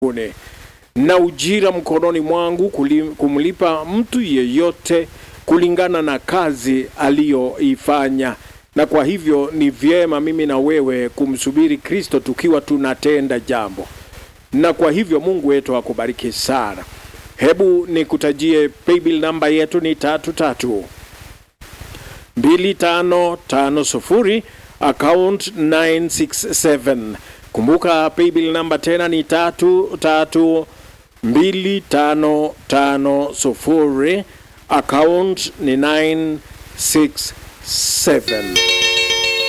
mbinguni na ujira mkononi mwangu kuli- kumlipa mtu yeyote kulingana na kazi aliyoifanya. Na kwa hivyo ni vyema mimi na wewe kumsubiri Kristo tukiwa tunatenda jambo, na kwa hivyo Mungu wetu akubariki sana. Hebu nikutajie paybill namba yetu ni tatu tatu mbili tano tano sufuri account 967. Kumbuka paybill namba tena ni tatu tatu mbili tano tano sufuri account ni 967.